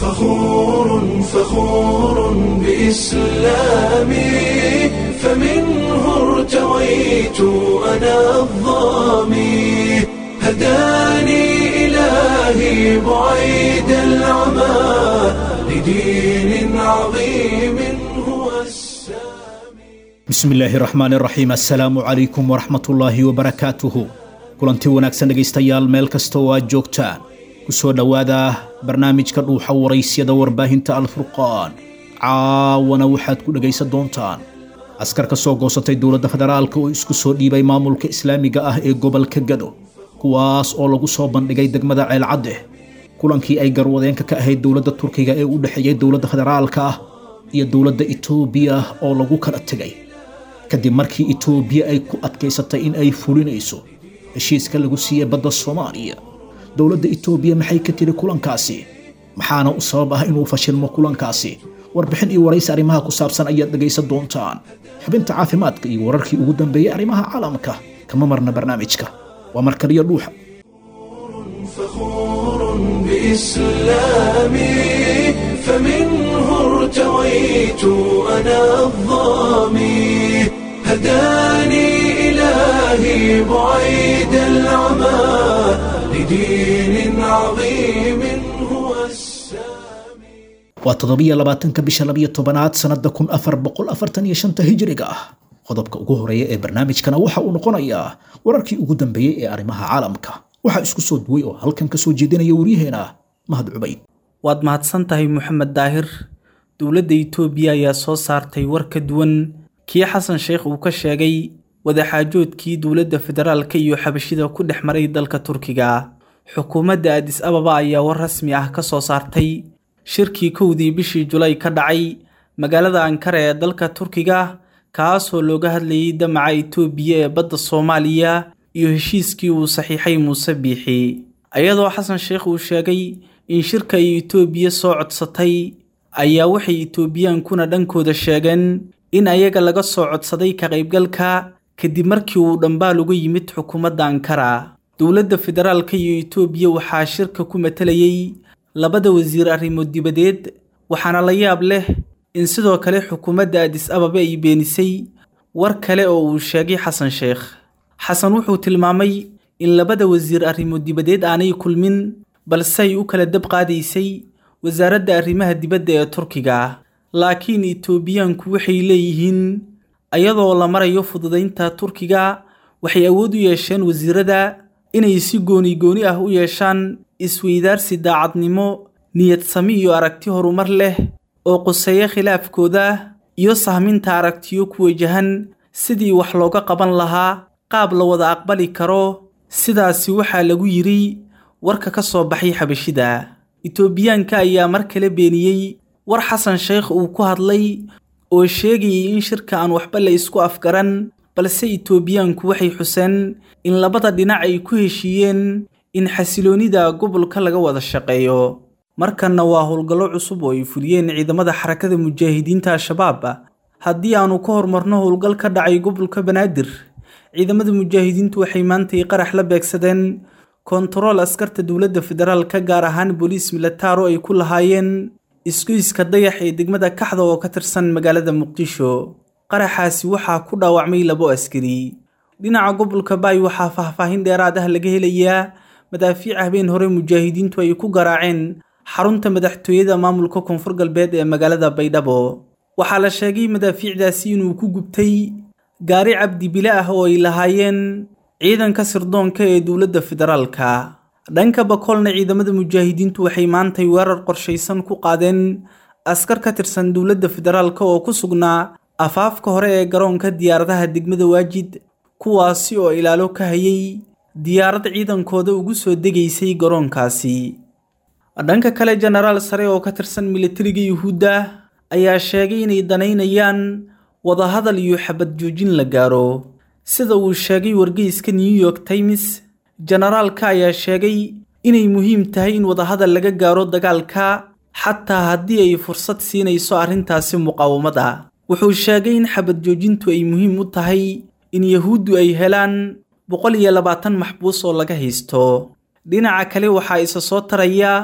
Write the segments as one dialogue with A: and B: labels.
A: فخور فخور بإسلامي فمنه ارتويت أنا الظامي هداني إلهي بعيد العمى لدين عظيم هو السامي
B: bismi illaahi raxmaani raxiim assalaamu calaykum waraxmatullaahi wabarakaatuhu kulanti wanaagsan dhegaystayaal meel kasta oo aad joogtaan ku soo dhowaada barnaamijka dhuuxa waraysyada warbaahinta alfurqaan caawana waxaad ku dhegaysan doontaan askar ka soo goosatay dowladda federaalka oo isku soo dhiibay maamulka islaamiga ah ee gobolka gado kuwaas oo lagu soo bandhigay degmada ceelcadde kulankii ay garwadeenka ka ahayd dowladda turkiga ee u dhexeeyey dowladda federaalka ah iyo dowladda itoobiya oo lagu kala tegay kadib markii itoobiya ay ku adkaysatay in ay fulinayso heshiiska lagu siiyey badda soomaaliya dowladda itoobiya maxay ka tiri kulankaasi maxaana u sabab ah inuu fashilmo kulankaasi warbixin iyo waraysi arrimaha ku saabsan ayaad dhegaysan doontaan xubinta caafimaadka iyo wararkii ugu dambeeyey arrimaha caalamka kama marna barnaamijka waa markaliyo dhuuxa
A: فخور بإسلامي فمنه ارتويت أنا الظامي هداني إلهي بعيد العمى لدين عظيم هو السامي
B: waa toddobiyo labaatanka bisha labiyo tobanaad sannada kun afar boqol afartan iyo shanta hijiriga ah qodobka ugu horeeya ee barnaamijkana waxa uu noqonayaa wararkii ugu dambeeyey ee arrimaha caalamka waxaa isku soo duway oo halkan ka soo jeedinaya waryaheena mahad cubayd
C: waad mahadsan tahay moxamed daahir dowladda itoobiya ayaa soo saartay war ka duwan kii xasan sheekh uu ka sheegay wadaxaajoodkii dowladda federaalka iyo xabashida ku dhex maray dalka turkiga xukuumadda adis ababa ayaa war rasmi ah ka soo saartay shirkii kowdii bishii julay ka dhacay magaalada ankara ee dalka turkiga kaasoo looga hadlayay damaca itoobiya ee badda soomaaliya iyo heshiiskii uu saxiixay muuse biixi iyadoo xasan sheekh uu sheegay in shirka ay itoobiya soo codsatay ayaa waxay itoobiyaankuna dhankooda sheegeen in ayaga laga soo codsaday ka qaybgalka kadib markii uu dhambaal uga yimid xukuumadda ankara dowladda federaalka iyo itoobiya waxaa shirka ku matalayay labada wasiir arrimood dibadeed waxaana la yaab leh in sidoo kale xukuumadda adis ababa ay beenisay war kale oo uu sheegay xasan sheekh xasan wuxuu tilmaamay in labada wasiir arrimood dibadeed aanay kulmin balse ay u kala dab qaadaysay wasaaradda arrimaha dibadda ee turkiga laakiin itoobiyaanku waxay leeyihiin ayadoo la marayo fududaynta turkiga waxay awood u yeesheen wasiirada inay si gooni gooni ah u yeeshaan isweydaarsi daacadnimo niyad sami iyo aragti horumar leh oo quseeya khilaafkooda iyo sahminta aragtiyo ku wajahan sidii wax looga qaban lahaa qaab la wada aqbali karo sidaasi waxaa lagu yidhi warka ka soo baxay xabashida itoobiyaanka ayaa mar kale beeniyey war xasan sheekh uu ku hadlay oo sheegayay in shirka aan waxba la isku afgaran balse itoobiyaanku waxay xuseen in labada dhinac ay ku heshiiyeen in xasiloonnida gobolka laga wada shaqeeyo markanna waa howlgallo cusub oo ay fuliyeen ciidamada xarakada mujaahidiinta al-shabaab haddii aanu ka hormarno howlgal ka dhacay gobolka banaadir ciidamada mujaahidiintu waxay maantay qarax la beegsadeen kontarool askarta dowladda federaalka gaar ahaan booliis militaaro ay ku lahaayeen isgoyska dayax ee degmada kaxda oo ka tirsan magaalada muqdisho qaraxaasi waxaa ku dhaawacmay labo askari dhinaca gobolka baay waxaa faahfaahin dheeraad ah laga helayaa madaafiic habeen hore mujaahidiintu ay ku garaaceen xarunta madaxtooyada maamulka koonfur galbeed ee magaalada baydhabo waxaa la sheegay madaafiicdaasi inuu ku gubtay gaari cabdi bile ah oo ay lahaayeen ciidanka sirdoonka ee dowladda federaalka dhanka bakoolna ciidamada mujaahidiintu waxay maantay weerar qorshaysan ku qaadeen askar ka tirsan dowladda federaalka oo ku sugnaa afaafka hore ee garoonka diyaaradaha degmada waajid kuwaasi oo ilaalo ka hayay diyaarad ciidankooda ugu soo degaysay garoonkaasi dhanka kale jenaraal sare oo ka tirsan militariga yuhuudda ayaa sheegay inay danaynayaan wadahadal iyo xabad joojin la gaaro sida uu sheegay wargeyska new york times jenaraalka ayaa sheegay inay muhiim tahay in wadahadal laga gaaro dagaalka xataa haddii ay fursad siinayso arrintaasi muqaawamada wuxuu sheegay in xabad joojintu ay muhiim u tahay in yahuuddu ay helaan boqol iyo labaatan maxbuus oo laga haysto dhinaca kale waxaa isa soo taraya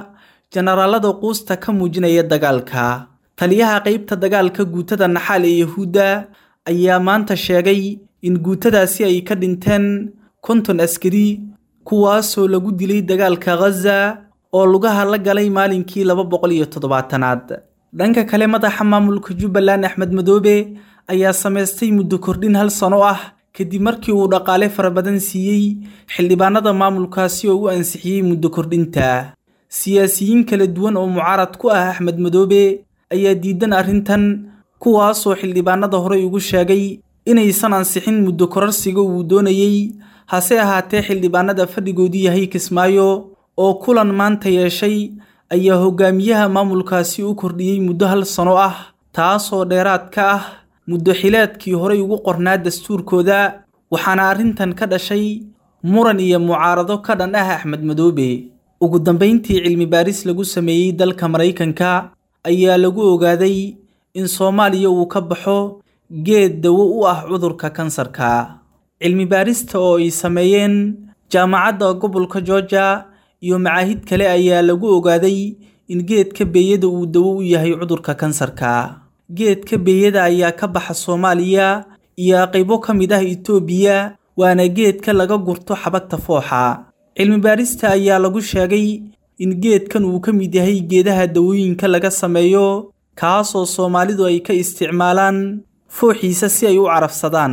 C: jenaraalada quusta ka muujinaya dagaalka taliyaha qaybta dagaalka guutada naxaal ee yahuudda ayaa maanta sheegay in guutadaasi ay ka dhinteen konton askari kuwaasoo lagu dilay dagaalka khaza oo lugaha la galay maalinkii laba boqol iyo toddobaatanaad dhanka kale madaxa maamulka jubbaland axmed madoobe ayaa samaystay muddo kordhin hal sano ah kadib markii uu dhaqaale fara badan siiyey xildhibaanada maamulkaasi oo u ansixiyey muddo kordhinta siyaasiyiin kala duwan oo mucaarad ku ah axmed madoobe ayaa diidan arrintan kuwaasoo xildhibaanada horey ugu sheegay inaysan ansixin muddo korarsiga uu doonayey hase ahaatee xildhibaanada fadhigoodu yahay kismaayo oo kulan maanta yeeshay ayaa hogaamiyaha maamulkaasi u kordhiyey muddo hal sano ah taasoo dheeraad ka ah muddo xileedkii horey ugu qornaa dastuurkooda waxaana arrintan ka dhashay muran iyo mucaarado ka dhan ah axmed madoobe ugu dambayntii cilmi baaris lagu sameeyey dalka maraykanka ayaa lagu ogaaday in soomaaliya uu ka baxo geed dawo u ah cudurka kansarka cilmi baarista oo ay sameeyeen jaamacadda gobolka georgia iyo macaahid kale ayaa lagu ogaaday in geedka beeyada uu dawo u yahay cudurka kansarka geedka beeyada ayaa ka baxa soomaaliya iyo qaybo ka mid ah itoobiya waana geedka laga gurto xabagta fooxa cilmi baarista ayaa lagu sheegay in geedkan uu ka mid yahay geedaha dawooyinka laga sameeyo kaasoo soomaalidu ay ka isticmaalaan fooxiisa si ay u carafsadaan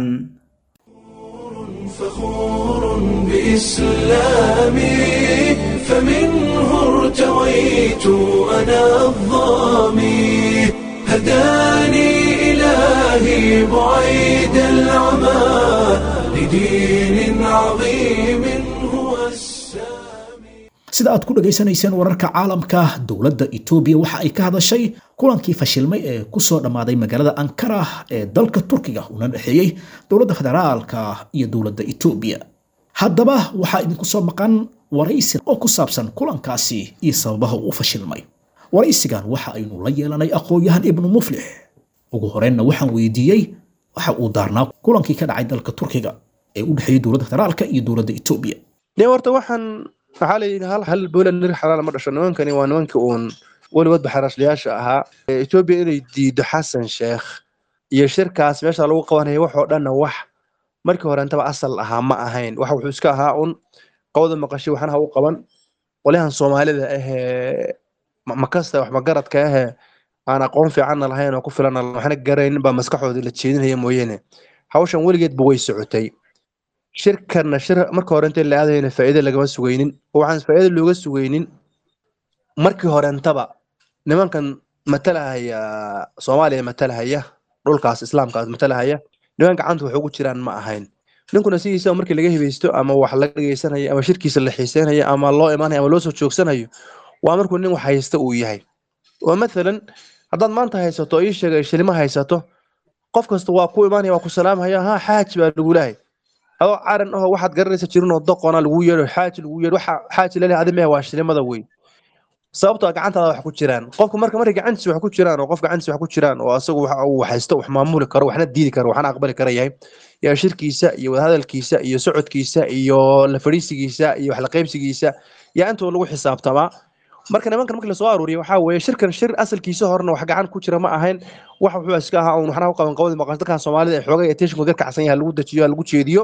A: فخور بإسلامي فمنه ارتويت أنا الظامي هداني إلهي بعيد العمى لدين عظيم هو السامي
B: sida aad ku dhegaysanayseen wararka caalamka dowladda itoobiya waxa ay ka hadashay kulankii fashilmay ee ku soo dhammaaday magaalada ankara ee dalka turkiga una dhexeeyey dowladda federaalka iyo dowladda itoobiya haddaba waxaa idinku soo maqan waraysi oo ku saabsan kulankaasi iyo sababaha uu u fashilmay waraysigan waxa aynu la yeelanay aqoon-yahan ibnu muflix ugu horreynna waxaan weydiiyey waxa uu daarnaa kulankii ka dhacay dalka turkiga ee u dhexeeyey dowladda federaalka iyo dowladda itoobiya
D: de horta waxaan waxaa la yidhi hal hal boolan nir xalaal ma dhasho nimankani waa nimankii uun weligoodba xaraashliyaasha ahaa etoobiya inay diido xasan sheekh iyo shirkaas meesha lagu qabanaya waxoo dhanna wax markii horeentaba asal ahaa ma ahayn wax wuxuu iska ahaa un qowda maqashay waxna ha u qaban qolyahan soomaalida ahee makasta wax magaradka ahee aan aqoon fiicanna lahayn oo ku filan waxna garaynin baa maskaxooda la jeedinaya mooyeene hawshan weligeedba way socotay shirkanna shir marka hore inta la aadayna faa'iido lagama sugaynin oo waxaan faa'iido looga sugaynin markii horeentaba nimankan matalahaya soomaaliya matalahaya dhulkaas islaamkaas matalahaya niman gacanta wax ugu jiraan ma ahayn ninkuna sidiisa markii laga hibaysto ama wax laga dhageysanayo ama shirkiisa la xiiseynayo ama loo imaanayo ama loo soo joogsanayo waa markuu nin wax haysta uu yahay oo mathalan haddaad maanta haysato ii sheegay shilimo haysato qof kasta waa ku imaanaya waa ku salaamhaya ha xaaji baa lagu lehay adoo caran aho waxaad garanaysa jirin oo doqona lagu yeedho xaaji lagu yeedho waxa xaaji lalehay adi mehe waa shilimada weyn sababtoo gacantaada wax ku jiraan qofku marka markay gacantiisa wax ku jiraan oo qof gacantiisa wax ku jiraan oo asagu waxa uu haysto wax maamuli karo waxna diidi karo waxna aqbali kara yahay yaa shirkiisa iyo wadahadalkiisa iyo socodkiisa iyo la fadhiisigiisa iyo wax la qaybsigiisa yaa intoo lagu xisaabtamaa marka nimankan markii lasoo aruuriya waxaa weeye shirkan shir asalkiisa horena wax gacan ku jira ma ahayn wax wuxuu iska ahaa un waxna u qaban qawadi maqan dadkan soomaalida ee xoogay attentionkooda ka kacsan yahay lagu dejiyo lagu jeediyo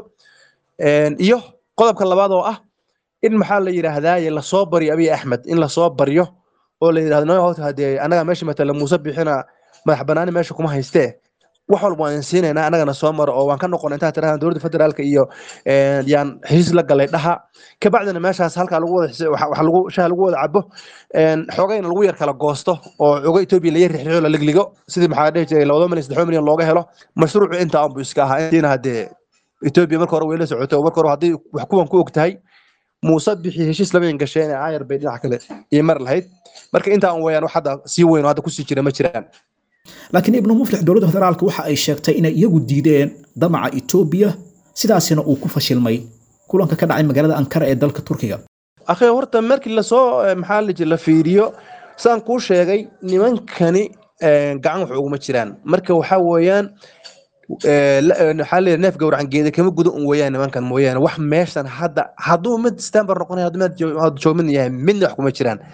D: iyo qodobka labaad oo ah in maxaa la yidhaahdaa lasoo baryo abiy axmed in lasoo baryo oo la yidhahdo no hota hadee annaga meesha matala muuse bixina madax banaani meesha kuma haystee wax walba waan siinaynaa annagana soo maro oo waan ka noqonay intaa tirahdaan dowladda federaalka iyo yaan heshiis la galay dhaha kabacdina meeshaas halkaa lagu wada wax lagu shaha lagu wada cabo xoogayna lagu yar kala goosto oo xogo etoobiya laga rixriixo la ligligo sidii maxaa dhihi jiray labada milyan saddex milyan looga helo mashruucu intaa unbu iska ahaa intiina haddee etoobiya marka hore way la socotay oo marka hore haddii wax kuwan ku og tahay muuse bixi heshiis lamayan gasheen ee aayar bay dhinac kale iyo mar lahayd marka intaa un weyaan wax hadda sii weyn oo hadda kusii jira ma jiraan
B: laakiin ibnu muflix dowladda federaalka waxa ay sheegtay inay iyagu diideen damaca etoobiya sidaasina uu ku fashilmay kulanka ka dhacay magaalada ankara ee dalka turkiga
D: akhi horta markii lasoo maxaa la jira la fiiriyo saan kuu sheegay nimankani gacan wax uguma jiraan marka waxaa weeyaan waxaa leeyahay neef gowracan geeda kama guda un weeyaan nimankan mooyaane wax meeshan hadda hadduu mid stamber noqonaya hadduu mid joogmid yahay midna wax kuma jiraan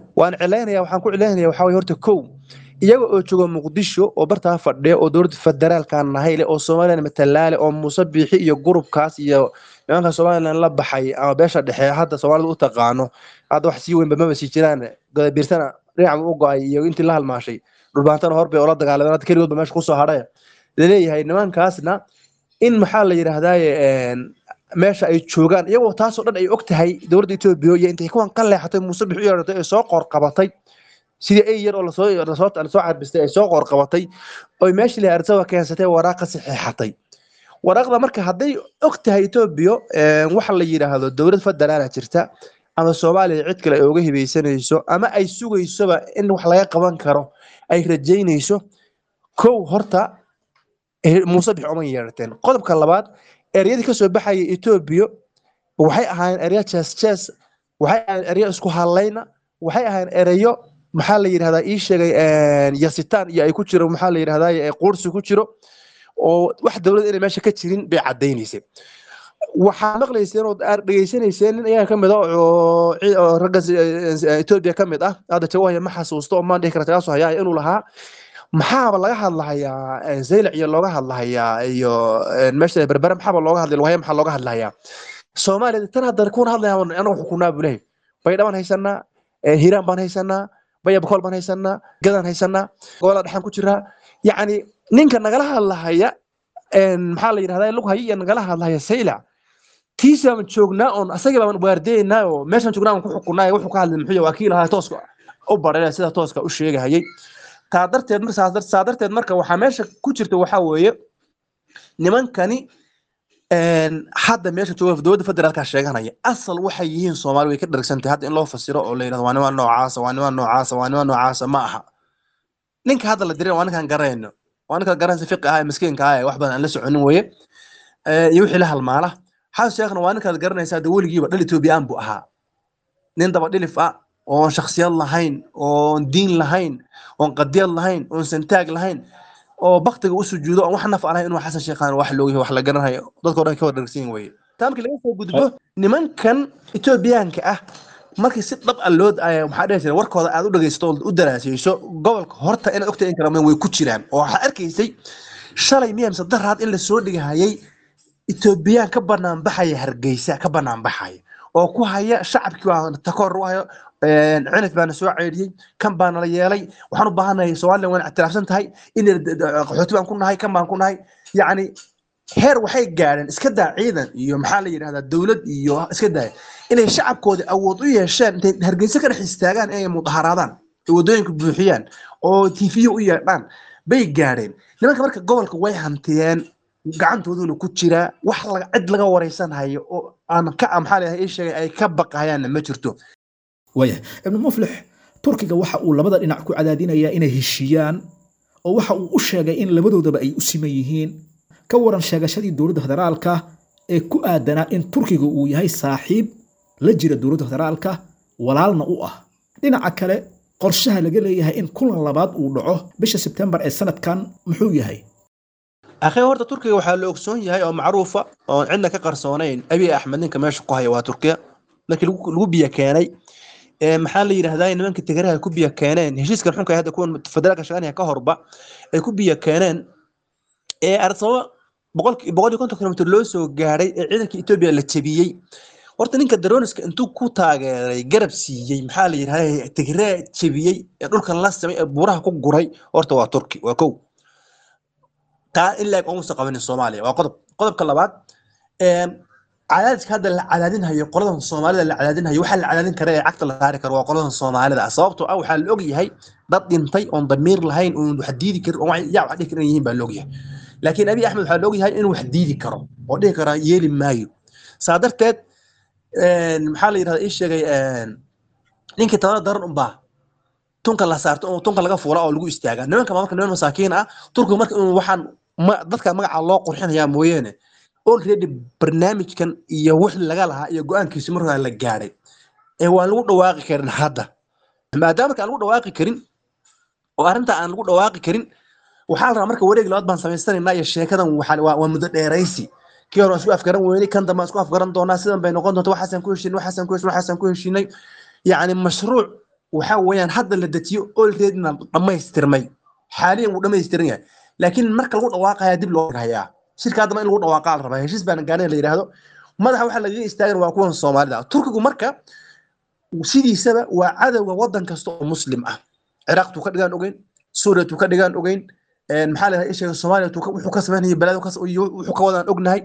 D: waan cilaynaya waxaan ku cilaynaya waxaa weye horta kow iyaga oo jooga muqdisho oo bartaa fadhiya oo dowladda federaalkan nahay leh oo somalilan matalaale oo muuse biixi iyo gurubkaas iyo nimanka somalilan la baxay ama beesha dhexe hadda soomaalida u taqaano hadda wax sii weynba maba sii jiraan gadabiirsana dhinaca u go-ay iyo intii la halmaashay dhulbaantana horbay oola dagaalameen hadda keligoodba meesha kusoo hadhaya laleeyahay nimankaasna in maxaa la yidhahdaaye meesha ay joogaan iyagoo taasoo dhan ay og tahay dowladda etoobiya iyo intay kuwan ka leexatay muuse bixi u yeeratay ee soo qoorqabatay sidii ay yar oo lasoo lasoo lasoo carbistay ay soo qoorqabatay oy meeshii la arsaba keensatay waraaqa saxiixatay waraaqda marka hadday og tahay etoobiya waxa la yidhaahdo dowlad federaala jirta ama soomaaliya cid kale ay uga hibaysanayso ama ay sugaysoba in wax laga qaban karo ay rajaynayso kow horta muuse bix uma yeerateen qodobka labaad eryadii kasoo baxaya etoobiya waxay ahaayeen erya jees jees waxay ahaayeen eryo isku hadlayna waxay ahaayeen ereyo maxaa la yidhahdaa ii sheegay yasitaan iyo ay ku jiro maxaa la yidhahdaa quursi ku jiro oo wax dowlad inay meesha ka jirin bay cadaynaysay waxaa maqlayseen oo dhegeysanayseen nin ayaga kamid ah oo ragga etoobiya ka mid ah hadda jawahaya ma xasuusto oo maan dhihi kara tagaasoo hayaa inuu lahaa maxaaba laga hadlahayaa zaylac iyo looga hadlahayaa iyo meesha berbere maxaaba looga hadlay lugahaya maxaa looga hadlahayaa soomaaliya tan hadda kuna hadlaya anagu xukunaa buu lehay baydhabaan haysanaa hiiraan baan haysanaa baya bakool baan haysanaa gadaan haysanaa gobolada dhexaan ku jiraa yacni ninka nagala hadlahaya maxaa la yidhahdaa lughaya iyo nagala hadlahaya saylac tiisaan joognaa oon asagii baan waardeynaa oo meeshaan joognaa aan ku xukunaa wuxuu ka hadlay muxuu waa kii lahaa tooska u baray sida tooska u sheegahayay taa darteed saa darteed marka waxaa meesha ku jirta waxaa weeye nimankani hadda meesha jooga dowladda federaalka sheeganaya asal waxay yihiin soomaali way ka dhargsantay hadda in loo fasiro oo la yidhahdo waa niman noocaasa waa niman noocaasa waa niman noocaasa ma aha ninka hadda la diray waa ninkaan garayno waa ninka garanaysa fiqi ah ee miskiinka ah ee wax badan aan la soconin weye iyo wixii la halmaala xaas sheekhna waa ninkaad garanaysa hadda weligiiba dhal etoobiyaan buu ahaa nin daba dhilif ah oon shaksiyad lahayn oon diin lahayn oon qadiyad lahayn oon santaag lahayn oo baktiga u sujuudo oon wax naf alahayn inuu xasan sheekhaan wax loogi wax la garanayo dadkao dhan ka wada dhargsan weye taamkii laga soo gudbo nimankan etoobiyaanka ah markii si dhab a loo maxaa dhihi jira warkooda aad u dhegaysato oo u daraasayso gobolka horta inaad ogtahay in kala way ku jiraan oo waxaa arkaysay shalay miya mise daraad in lasoo dhigahayay etoobiyaan ka banaan baxaya hargeysa ka banaan baxaya oo ku haya shacabkii baa takoor u hayo cinif baana soo ceydhiyey kan baana la yeelay waxaan u baahanahay somalilan waan ictiraafsan tahay in qaxooti baan ku nahay kan baan ku nahay yacni heer waxay gaadheen iska daa ciidan iyo maxaa la yidhahdaa dowlad iyo iska daaya inay shacabkooda awood u yeesheen intay hargeysa ka dhex istaagaan inay mudaharaadaan ay waddooyinka buuxiyaan oo tiifiyo u yeedhaan bay gaadheen nimanka marka gobolka way hantiyeen gacantooduna ku jiraa wax cid laga wareysanhayo oo aan ka maxaa leeyahay ii sheegay ay ka baqayaanna ma jirto
B: waaya ibnu muflix turkiga waxa uu labada dhinac ku cadaadinayaa inay heshiiyaan oo waxa uu u sheegay in labadoodaba ay u siman yihiin ka waran sheegashadii dowladda federaalka ee ku aadanaa in turkiga uu yahay saaxiib la jira dowladda federaalka walaalna u ah dhinaca kale qorshaha laga leeyahay in kulan labaad uu dhaco bisha sebtembar ee sanadkan muxuu yahay
D: akhi horta turkiga waxaa la ogsoon yahay oo macruufa oon cidna ka qarsoonayn abiy axmed ninka meesha ku haya waa turkiya markii lagu biyo keenay maxaa la yidhahdaa nimanka tigaraha ku biyo keeneen heshiiskan xunka hadda kuwan federaalka shaqaynaya ka horba ay ku biyo keeneen ee arsabo boqol boqol iyo konton kilomitr loo soo gaadhay ee ciidanka etoobiya la jebiyey horta ninka daroniska intuu ku taageeray garab siiyey maxaa la yidhahdaa tigraa jebiyey ee dhulkan la samay ee buuraha ku guray horta waa turki waa kow taa in laeg omusa qabanin soomaaliya waa qodob qodobka labaad cadaadiska hadda la cadaadinhayo qoladan soomaalida la cadaadinhayo waxaa la cadaadin kara ee cagta la saari karo waa qoladan soomaalida ah sababtoo ah waxaa la og yahay dad dhintay oon damiir lahayn oon wax diidi karin oon yaa wax dhihi karin yihiin baa la og yahay laakiin abiy axmed waxaa la og yahay inuu wax diidi karo oo dhihi karaa yeeli maayo saa darteed maxaa la yidhahdaa ii sheegay ninkii tabana daran unbaa tunka la saarto oo tunka laga fuula oo lagu istaagaa nimanka marka niman masaakiin ah turkiga marka inuu waxaan dadka magaca loo qurxinayaa mooyeene already barnaamijkan iyo wix laga lahaa iyo go-aankiisi markaa la gaadhay ee waan lagu dhawaaqi karin hadda maadaama marka aan lagu dhawaaqi karin oo arrinta aan lagu dhawaaqi karin waxaa la rabaa marka wareeg labaad baan samaysanaynaa iyo sheekadan waa muddo dheeraysi kii hore waan isku afgaran weynay kan dambe aan isku afgaran doonaa sidan bay noqon doonta waxaasaan ku heshinay waxaasaan ku heshinay waxaasaan ku heshinay yacni mashruuc waxa weeyaan hadda la dejiyo olreedna dhammaystirmay xaaliyan wuu dhammaystiran yahay laakiin marka lagu dhawaaqaya dib loo hayaa shirka haddaba in lagu dhawaaqa la rabaa heshiis baana gaareen la yidhaahdo madaxa waxa lagaga istaagan waa kuwan soomaalida turkigu marka sidiisaba waa cadowga wadan kasta oo muslim ah ciraaqtuu ka dhigaan ogeyn suuriyatuu ka dhigaan ogeyn maxaa la isheega soomaaliya wuxuu ka samaynaya balad wuxuu ka wadaan ognahay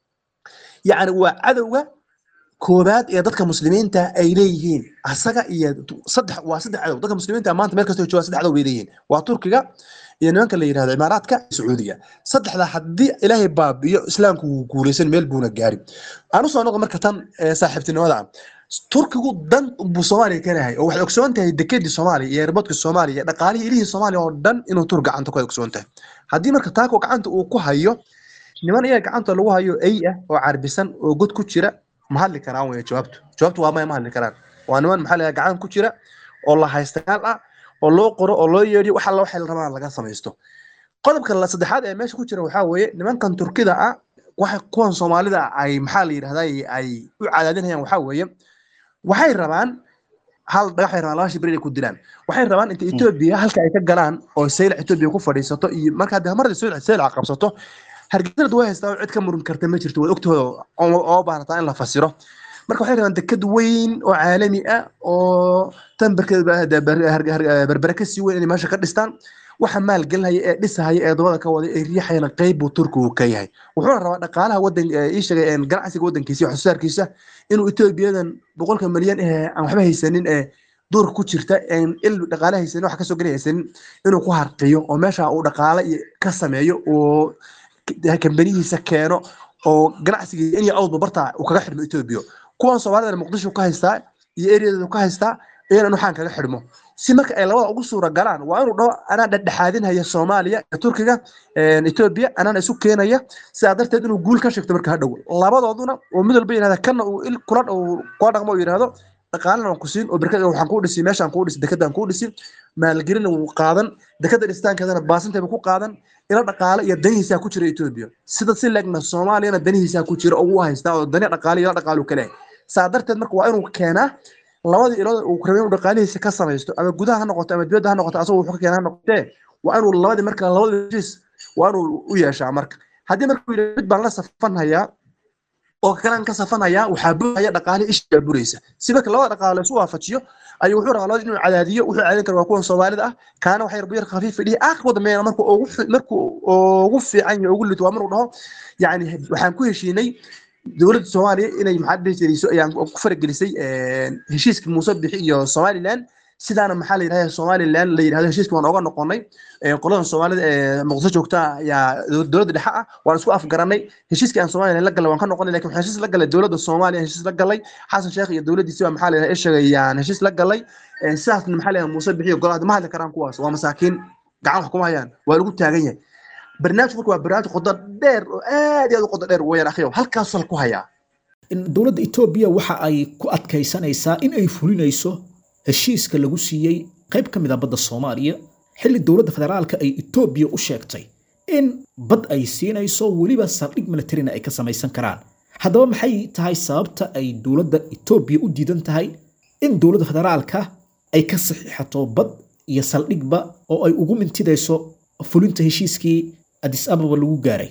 D: yacni waa cadowga koobaad ee dadka muslimiinta ay leeyihiin asaga iyo saddex waa saddex cadow dadka muslimiinta maanta meel kastoo joogaan saddex cadow bay leeyihiin waa turkiga iyo nimanka la yidhahdo imaaraadka sacuudiga saddexda haddii ilaahay baabiyo islaamku wuu guulaysan meel buuna gaari aan usoo noqo marka tan saaxiibtinimada ah turkigu dan buu soomaaliya ka leeyahay oo waxay ogsoon tahay dekedii soomaaliya iyo erbadka soomaaliya iyo dhaqaalihii ilihii soomaaliya oo dhan inuu tur gacanta ku ogsoon tahay haddii marka taako gacanta uu ku hayo niman iyaga gacanta lagu hayo ay ah oo carbisan oo god ku jira ma hadli karaan wey jawaabtu jawaabtu waa maya ma hadli karaan waa niman maxaa laga gacan ku jira oo la haystayaal ah oo loo qoro oo loo yeedhiyo wax alla waxay rabaan laga samaysto qodobka la saddexaad ee meesha ku jira waxaa weeye nimankan turkida ah waxa kuwan soomaalida ay maxaa la yidhahdaa ay u cadaadinayaan waxaa weeye waxay rabaan hal dhagax ay rabaan laba shibir inay ku dilaan waxay rabaan inta etoobiya halka ay ka galaan oo saylac etoobiya ku fadhiisato iyo marka haddii marda saylac qabsato hargeysada way haystaa oo cid ka murin karta ma jirto waad ogtooda oo baarataa in la fasiro marka waxay rabaan deked weyn oo caalami ah oo tan berbere ka sii weyn inay meesha ka dhistaan waxa maalgelinaya ee dhisahaya ee dabada ka wada ee riixayana qayb buu turkigu ka yahay wuxuuna rabaa dhaqaalaha wadan ii sheegay ganacsiga wadankiisa iyo waxsoosaarkiisa inuu etoobiyadan boqolka malyan ee aan waxba haysanin ee duurka ku jirta il dhaqaale haysanin wax kasoo geli haysanin inuu ku harqiyo oo meesha uu dhaqaale ka sameeyo oo kambanihiisa keeno oo ganacsiga in awdba barta uu kaga xidhmo etoobiya kuwan soomaalida muqdisho ka haystaa iyo ereyadeedu ka haystaa iyana waxaan kaga xidhmo si marka ay labada ugu suura galaan waa inuu dhaho anaa dhexdhexaadinhaya soomaaliya iyo turkiga etoobiya anaana isu keenaya sidaa darteed inuu guul ka sheegto marka hadhow labadooduna oo mid walba yidhahda kana uu il kula kula dhaqmo uu yidhahdo dhaqaalana waan ku siin oo berkada waxaan kuu dhisi meeshaan kuu dhisi dekadaan kuu dhisi maalgelina wuu qaadan dekada dhistaankeedana baasinteeba ku qaadan ila dhaqaale iyo danihiisaa ku jira etoobiya sida si leegna soomaaliyana danihiisaa ku jira oo u haystaa oo dani dhaqaale iyo ila dhaqaalu ka leeyahay saa darteed marka waa inuu keenaa labadii ilood uu rabay inuu dhaqaalihiisa ka samaysto ama gudaha ha noqoto ama dibadda ha noqoto asagoo wuxuu ka keenaa ha noqotee waa inuu labadii marka labadii heshiis waa inuu u yeeshaa marka haddii marka uu yidhaha mid baan la safanhayaa oo kalaan ka safanhayaa waxaa buraya dhaqaalihi ishaa buraysa si marka labada dhaqaale isu waafajiyo ayuu wuxuu rabaa labadii inuu cadaadiyo wuxuu cadaadin kara waa kuwan soomaalida ah kaana waxay rabu yar khafiif dhihi aakhirka dambeeyana markuu ugu markuu ugu fiican yahay ugu lito waa maruu dhaho yacni waxaan ku heshiinay dowladda soomaaliya inay maxaa dhihi jirayso ayaan ku faragelisay heshiiska muuse bixi iyo somaliland sidaana maxaa la yidhahda somaliland la yidhahdo heshiiska waan oga noqonay qoladan soomaalida ee muqdisho joogta ayaa dowladda dhexe ah waan isku afgaranay heshiiskii aan somaliland la galay waan ka noqonay lakin waxaan heshiis la galay dowladda soomaaliya heshiis la galay xasan sheekh iyo dowladdiisi baa maxaa la yidhahda ishagayaan heshiis la galay sidaasna maxaa la yidhahda muuse bixi iyo golaha ma hadli karaan kuwaas waa masaakiin gacan wax kuma hayaan waa lagu taagan yahay barnaamijku marka waa barnaamij qodo dheer oo aad iyo aad u qodo dheer weeyaan akhiyo halkaasuu ku hayaa
B: dowladda etoobiya waxa ay ku adkaysanaysaa in ay fulinayso heshiiska lagu siiyey qayb ka mid a badda soomaaliya xilli dowladda federaalka ay etoobiya u sheegtay in bad ay siinayso weliba saldhig militarina ay ka samaysan karaan haddaba maxay tahay sababta ay dowladda etoobiya u diidan tahay in dowladda federaalka ay ka saxiixato bad iyo saldhigba oo ay ugu mintidayso fulinta heshiiskii adis ababa lagu gaaray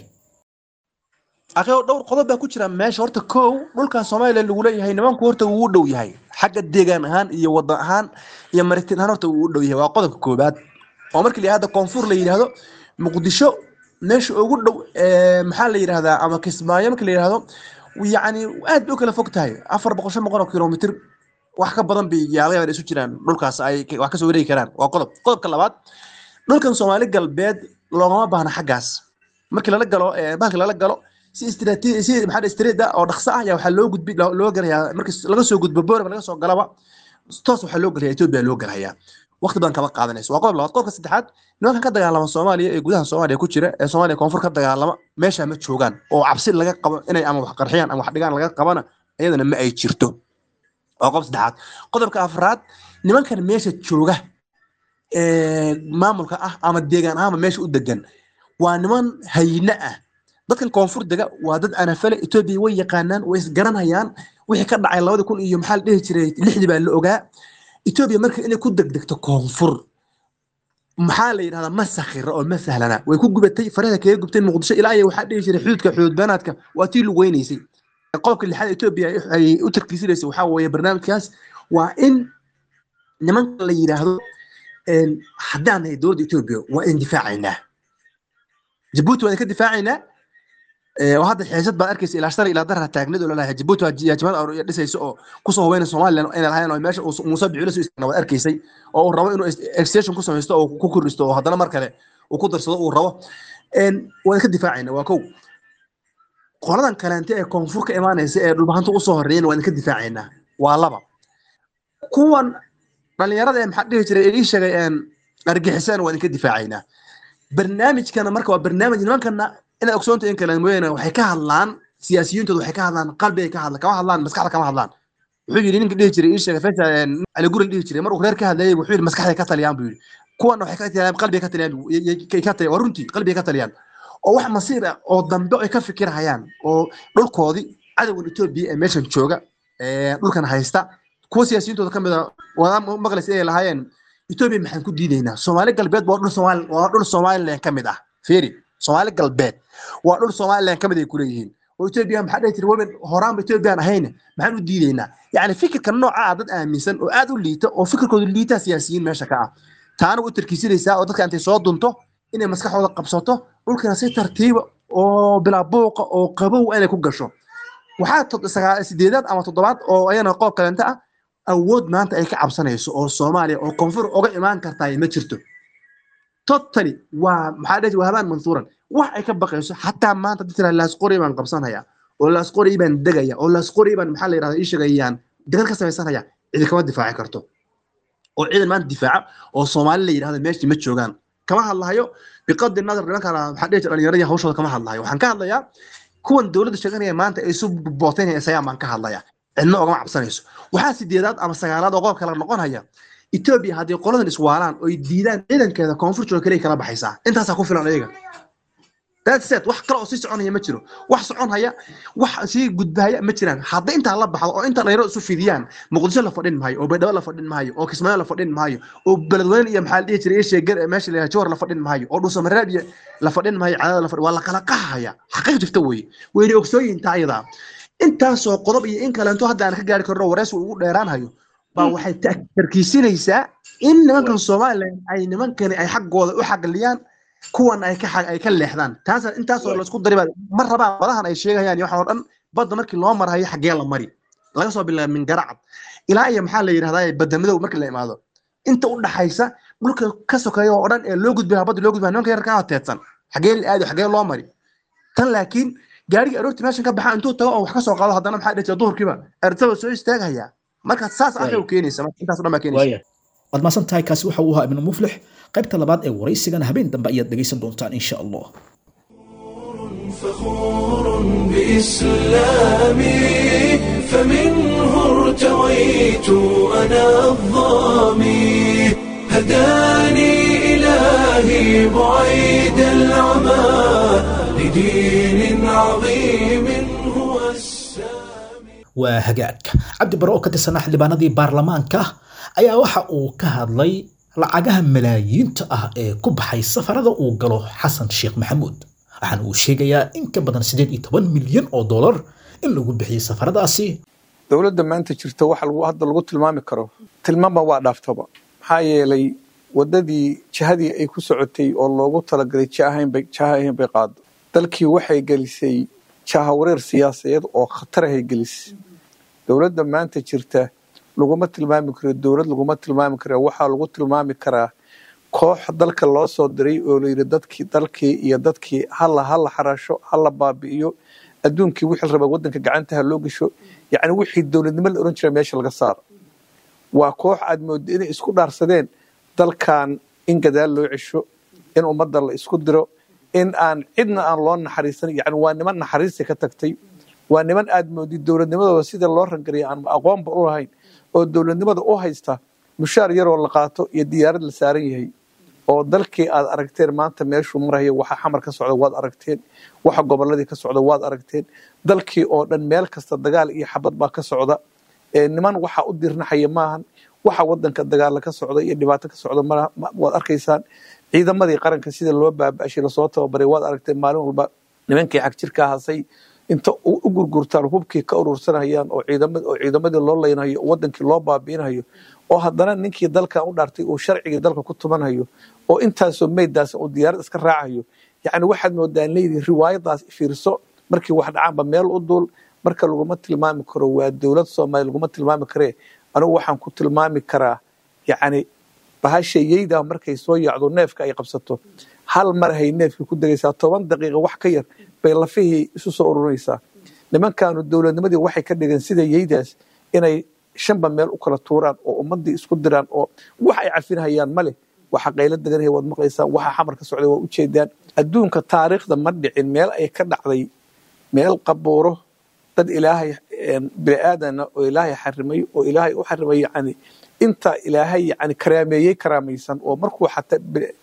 D: akhiyo dhowr qodob baa ku jira meesha horta kow dhulkan somaliland lagu leeyahay nimanku horta wuu u dhow yahay xagga deegaan ahaan iyo wadan ahaan iyo maritin ahaan horta wuu u dhow yahay waa qodobka koobaad oo markii la yidhahdo koonfur la yidhahdo muqdisho meesha ugu dhow maxaa la yidhahdaa ama kismaayo markii la yidhahdo yacni aad bay u kala fog tahay afar boqol shan boqol oo kilomitir wax ka badan bay yaalayaban isu jiraan dhulkaas ay wax kasoo wareegi karaan waa qodob qodobka labaad dhulkan soomaali galbeed loogama baahna xaggaas markii lala galo bahalkii lala galo si istiraatiiji si maxaa istiriida oo dhaqso ah ayaa waxaa loo gudbi loo galayaa markii laga soo gudbo boorama laga soo galaba toos waxaa loo galayaa etoobiya loo galayaa waqti badan kama qaadanayso waa qodob labaad qodobka saddexaad nimankan ka dagaalama soomaaliya ee gudaha soomaaliya ku jira ee soomaaliya koonfur ka dagaalama meesha ma joogaan oo cabsi laga qabo inay ama wax qarxiyaan ama wax dhigaan laga qabana iyadana ma ay jirto waa qodob saddexaad qodobka afraad nimankan meesha jooga maamulka ah ama deegaan ahaanba meesha u degan waa niman hayne ah dadkan koonfur dega waa dad anafale etoobiya way yaqaanaan way isgaranayaan wixii ka dhacay labadi kun iyo maxaa la dhihi jiray lixdii baa la ogaa etoobiya marka inay ku degdegto koonfur maxaa la yidhahdaa ma sakhira oo ma sahlana way ku gubatay faraha kaga gubtay muqdisho ilaa iyo waxaa dhihi jiray xuduudka xuduud beenaadka waa tii lugeynaysay qodobka lixaad etoobiya ay u tarkiisinaysa waxaa weeye barnaamijkaas waa in nimanka la yidhaahdo haddaan nahay dowladda etoobiya waa in difaacaynaa jabuuti waan ka difaacaynaa oo hadda xiisad baad arkaysa ilaa shalay ilaa darra taagnid oo lalahay jabuuti waa jimad dhisaysa oo kusoo hubeyna somalilan inay lahayn oo meesha muuse bicilo soo istaagna waad arkaysay oo uu rabo inuu extension ku samaysto oo ku kordhisto oo haddana mar kale uu ku darsado uu rabo waan ka difaacayna waa kow qoladan kaleente ee koonfur ka imaanaysa ee dhulbahanta usoo horeeyana waan ka difaacaynaa waa laba kuwan dhalinyarada ee maxaa dhihi jiray ii sheegay argixisana waan ka difaacaynaa barnaamijkana marka waa barnaamij nimankana inaad ogsoonta in kale mooyaane waxay ka hadlaan siyaasiyiintooda waxay ka hadlaan qalbigay ka hadlaan kama hadlaan maskaxda kama hadlaan wuxuu yidhi ninka dhihi jiray ii sheegay feesha cali guri dhihi jiray maruu reer ka hadlayay wuxuu yidhi maskaxday ka taliyaan buu yidhi kuwana waxay ka taliyaan qalbigay ka taliyaan ka taliyaan waa runtii qalbigay ka taliyaan oo wax masiir ah oo dambe ay ka fikirhayaan oo dhulkoodii cadowgan etoobiya ee meeshan jooga dhulkan haysta kuwa siyaasiyintooda ka mid a wadaa maqlaysa inay lahaayeen etoobiya maxaan ku diidaynaa soomaali galbeed waa dhul soomaali waa dhul somaliland ka mid ah fiiri soomaali galbeed waa dhul somaliland ka mid ay kuleeyihiin oo etoobiya maxaa dhihi jira weyn horaanba etoobiyaan ahayne maxaan u diidaynaa yacni fikirka nooca ah dad aaminsan oo aad u liita oo fikirkooda liitaa siyaasiyiin meesha ka ah taana u tarkiisinaysaa oo dadka intay soo dunto inay maskaxdooda qabsato dhulkana si tartiiba oo bilaa buuqa oo qabow inay ku gasho waxaa sideedaad ama toddobaad oo ayana qoob kaleenta ah awood maanta ay ka cabsanayso oo soomaaliya oo koonfur uga imaan kartaa ma jirto totally waa maxaa dhihi waa habaan mansuuran wax ay ka baqayso xataa maanta dad tiraa laasqori baan qabsanaya oo laasqori baan degaya oo laasqori baan maxaa la yidhahdaa ii sheegayaan degad ka samaysanaya cidi kama difaaci karto oo ciidan maanta difaaca oo soomaali la yidhahda meeshii ma joogaan kama hadlahayo biqadi nadar nimanka maxaa dhihi jira dhallinyaradii hawshooda kama hadlahayo waxaan ka hadlayaa kuwan dowladda sheeganaya maanta ay isu bootaynaya isayaan baan ka hadlaya cidna ogama cabsanayso waxaa sideedaad ama sagaalaad oo qodob kale noqonaya etoobiya haddii qoladan iswaalaan oy diidaan ciidankeeda koonfur jooga kaliya kala baxaysaa intaasaa ku filan ayaga that's it wax kale oo sii soconaya ma jiro wax soconhaya wax sii gudbahaya ma jiraan hadday intaa la baxdo oo inta dhalinyaro isu fidiyaan muqdisho la fadhin maayo oo baydhabo la fadhin maayo oo kismaayo la fadhin maayo oo beledweyne iyo maxaa la dhihi jiray sheegar meesha la jawar la fadhin maayo oo dhuusamareeb iyo la fadhin maayo cadaada la fadhin waa la kala qaxaya xaqiiq jirta weeye wayna ogsooyinta ayadaa intaasoo qodob iyo in kaleento hadda aan ka gaari karno wareys uu ugu dheeraanhayo baa waxay tarkiisinaysaa in nimankan somaliland ay nimankani ay xaggooda u xaqliyaan kuwan ay ka ay ka leexdaan taas intaasoo laisku daribaa ma rabaan badahan ay sheegayaan iyo waxaan oo dhan badda markii loo marhayo xaggee la mari laga soo bilaabo min garacad ilaa iyo maxaa la yidhahdaa badda madow markii la imaado inta u dhaxaysa dhulka ka sokeeya oo dhan ee loo gudbaya badda loo gudbaya nimanka yarka teedsan xaggee la aado xaggee loo mari tan laakiin gaarigii aroortii meeshan ka baxa intuu tago oo wax ka soo qaado haddana maxaa dhihi jira duhurkiiba ertaba soo istaagaya marka saas arrin u keenaysa intaas dhan baa keenaysa
B: waad maasan tahay kaasi waxa uu ahaa ibnu muflix qaybta labaad ee waraysigana habeen dambe ayaad dhegaysan doontaan insha allah
A: فخور بإسلامي فمنه ارتويت أنا الظامي هداني إلهي بعيد العمى لدين عظيم هو السامي
B: waa hagaagka cabdi bare oo ka tirsanaa xildhibaanadii baarlamaanka ayaa waxa uu ka hadlay lacagaha malaayiinta ah ee ku baxay safarada uu galo xasan sheekh maxamuud waxaana uu sheegayaa in ka badan siddeed iyo toban milyan oo dollar in lagu bixiyey safaradaasi
E: dowladda maanta jirta waxa lagu hadda lagu tilmaami karo tilmaanba waa dhaaftaba maxaa yeelay waddadii jihadii ay ku socotay oo loogu talagalay jihahaynbay jihahayn bay qaado dalkii waxay gelisay jahawareer siyaasadeed oo khatarahay gelisay dowladda maanta jirta laguma tilmaami karo dowlad laguma tilmaami kara waxaa lagu tilmaami karaa koox dalka loo soo diray oo layidhi dadkii dalkii iyo dadkii hala hala xarasho hala baabi'iyo adduunkii wixii raba waddanka gacanta ha loo gesho yacni wixii dowladnimo la oran jira meesha laga saaro waa koox aad moodo inay isku dhaarsadeen dalkan in gadaal loo cesho in ummadda la isku diro in aan cidna aan loo naxariisan yani waa niman naxariista ka tagtay waa niman aad moodid dowladnimadooda sida loo rangariyay aan aqoonba u lahayn oo dowladnimada u haysta mushaar yaroo la qaato iyo diyaarad la saaran yahay oo dalkii aad aragteen maanta meeshuu maraya waxa xamar ka socda waad aragteen waxa goboladii ka socda waad aragteen dalkii oo dhan meel kasta dagaal iyo xabad baa ka socda niman waxa u dirnaxaya maahan waxa wadanka dagaala ka socda iyo dhibaato ka socda ma waad arkaysaan ciidamadii qaranka sida loo baaba'shay lasoo tababaray waad aragtay maalin walba nimankii xag jirka hasay inta u gurgurtaan hubkii ka urursanayaan oo oo ciidamadii loo leynayo oo wadankii loo baabi'inayo oo haddana ninkii dalkan u dhaartay uu sharcigii dalka ku tumanhayo oo intaasoo meyddaas uu diyaarad iska raacayo yacni waxaad moodaan leydii riwaayadaas fiirso markii wax dhacaanba meel u duul marka laguma tilmaami karo waa dowlad soomaaliya laguma tilmaami karee anigu waxaan ku tilmaami karaa yacni bahashayeydaa markay soo yacdo neefka ay qabsato hal mar hay neefkii ku degaysaa toban daqiiqa wax ka yar bay lafihii isu soo ururinaysaa nimankaanu dowladnimadii waxay ka dhigeen sida yeydaas inay shanba meel u kala tuuraan oo ummadii isku diraan oo wax ay cafinhayaan ma leh waxa qaylo deganaya waad maqlaysaan waxa xamar ka socday waa ujeedaan adduunka taariikhda ma dhicin meel ay ka dhacday meel qabuuro dad ilaahay bini aadana oo ilaahay xarimay oo ilaahay u xarimay yani inta ilaahay yani karaameeyey karaamaysan oo markuu xataa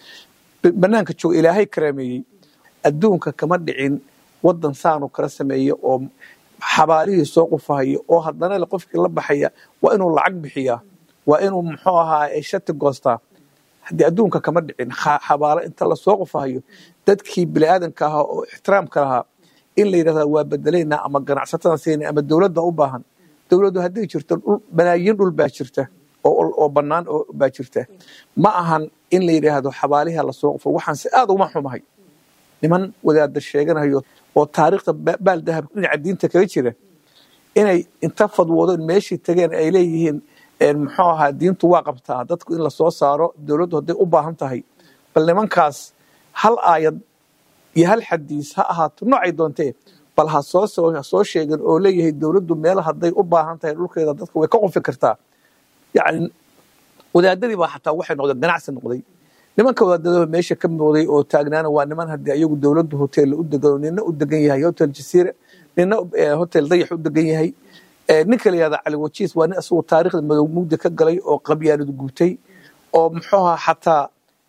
E: banaanka jooga ilaahay karaameeyey adduunka kama dhicin wadan saanu kala sameeya oo xabaalihii soo qufahaya oo haddana le qofkii la baxaya waa inuu lacag bixiyaa waa inuu muxuu ahaa shati goostaa haddii adduunka kama dhicin xabaalo inta lasoo qufahayo dadkii biniaadanka ahaa oo ixtiraamka lahaa in la yidhahda waa bedelaynaa ama ganacsatada siina ama dowladda u baahan dowladdu hadday jirto malaayiin dhul baa jirta oo bannaan oo baa jirta ma ahan in la yidhaahdo xabaaliha lasoo qufo waxaan si aad uma xumahay niman wadaada sheeganayo oo taariikhda baal dahab dhinaca diinta kaga jira inay inta fadwoodeen meeshii tageen ay leeyihiin muxuu ahaa diintu waa qabtaa dadku in lasoo saaro dowladdu hadday u baahan tahay bal nimankaas hal aayad iyo hal xadiis ha ahaato noocay doontee bal ha soo soo sheegin oo leeyahay dowladdu meel hadday u baahan tahay dhulkeeda dadka way ka qofi kartaa yacni wadaadadii baa xataa waxay noqdeen ganacsi noqday nimanka wadaadada meesha ka muuqday oo taagnaana waa niman haddii ayagu dowladdu hoteella u degan nina u degan yahay hotel jasiira nina hotel dayax u degan yahay ninka la yihahda cali wajiis waa nin isagu taariikhda madow mugdi ka galay oo qabyaaladu guutay oo muxuuha xataa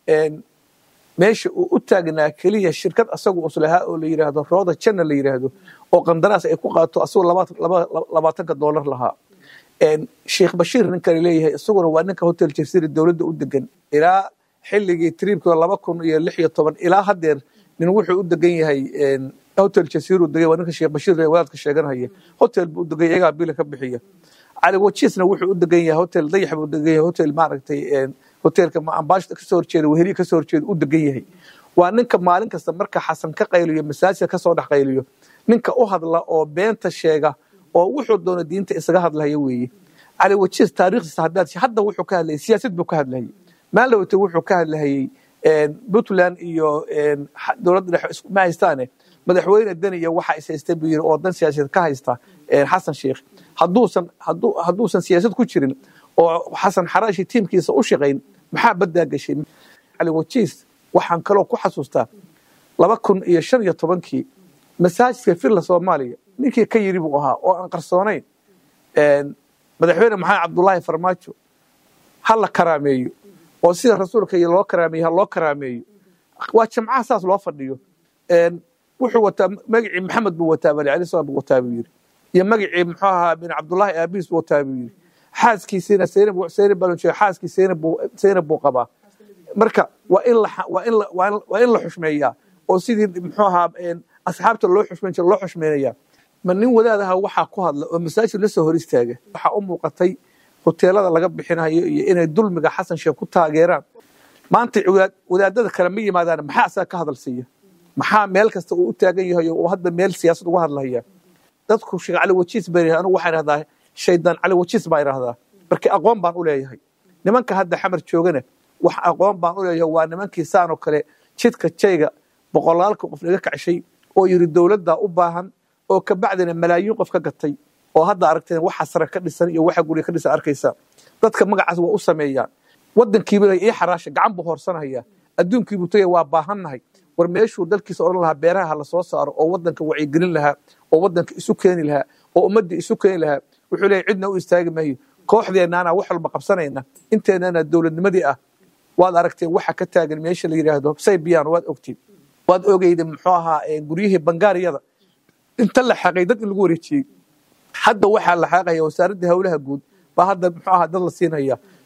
E: meesha uu u taagnaa keliya shirkad asagu uslahaa oo la yidhaahdo rooda janna la yidhaahdo oo qandaraas ay ku qaato asagoo labaatanka doolar lahaa sheekh bashiir ninka leeyahay isaguna waa ninka hotel jasiira dowladda u degan ilaa xilligii triibkii laba kun iyo lix iyo toban ilaa haddeer nin wuxuu u degan yahay hotel jasiiru degay waa ninka sheekh bashiir wadaadka sheeganhaya hotel buu degan yahay iyagaa bila ka bixiya cali wajiisna wuxuu u degan yahay hotel dayax buu degan yahay hotel maaragtay hotelka ambaashada kasoo horjeeda weheliya kasoo horjeeda u degan yahay waa ninka maalin kasta marka xasan ka qayliyo masaajidka kasoo dhex qayliyo ninka u hadla oo beenta sheega oo wuxuu doono diinta isaga hadlaya weeye cali wajiis taariikhdiisa haddaad hadda wuxuu ka hadlayay siyaasad buu ka hadlayay maalowte wuxuu ka hadlahayey puntland iyo dowladda dhexe ma haystaane madaxweyne deni iyo waxa is haystay buu yiri oo dan siyaasadeed ka haysta xasan sheikh hadduusan hadduusan siyaasad ku jirin oo xasan xaraashi tiimkiisa u shaqayn maxaa baddaa gashay cali wajiis waxaan kaloo ku xasuustaa laba kun iyo shan iyo tobankii masaajidka villa soomaaliya ninkii ka yiri buu ahaa oo aan qarsoonayn madaxweyne maxamed cabdullaahi farmaajo ha la karaameeyo oo sida rasuulka iyo loo karaameeyo ha loo karaameeyo waa jamcaha saas loo fadhiyo wuxuu wataa magacii maxamed buu wataa bali cali salam buu wataa buu yiri iyo magacii muxuu ahaa bin cabdullaahi aabiis buu wataa buu yiri xaaskiisiina seynab seynab baa jeeda xaaskii seynab buu seynab buu qabaa marka waa in la waa in la waa in la xushmeeyaa oo sidii muxuu ahaa asxaabta loo xushmeyn jira loo xushmeynayaa ma nin wadaadaha waxaa ku hadla oo masaajid la soo hor istaaga waxaa u muuqatay hoteelada laga bixinayo iyo inay dulmiga xasan sheekh ku taageeraan maanta wadaadada kale ma yimaadaan maxaa asaga ka hadal siiya maxaa meel kasta uu u taagan yahay oo hadda meel siyaasad uga hadlaya dadku sheekh cali wajiis baa yidhahda anigu waxaan idhahdaa shaydaan cali wajiis baan idhahdaa marka aqoon baan u leeyahay nimanka hadda xamar joogana wax aqoon baan u leeyahay waa nimankii saan oo kale jidka jayga boqolaalka qof naga kacshay oo yiri dowladdaa u baahan oo kabacdina malaayiin qof ka gatay oo hadda aragteen waxa sare ka dhisan iyo waxa guriga ka dhisan arkaysa dadka magacaas waa u sameeyaan wadankiiba ii xaraasha gacan buu hoorsanaya adduunkiibuu tagay waa baahannahay war meeshuu dalkiisa odhan lahaa beeraha la soo saaro oo wadanka wacyigelin lahaa oo wadanka isu keeni lahaa oo ummaddii isu keeni lahaa wuxuu leeyahy cidna u istaagi maayo kooxdeennaana wax walba qabsanayna inteennana dowladnimadii ah waad aragteen waxa ka taagan meesha la yidhaahdo saybiyan waad ogtiin waad ogeyda muxuu ahaa guryihii bangaariyada inta la xaqay dad in lagu wareejiyey hadda waxaa la xaaqaya wasaaradda howlaha guud baa hadda muxuu ahaa dad la siinaya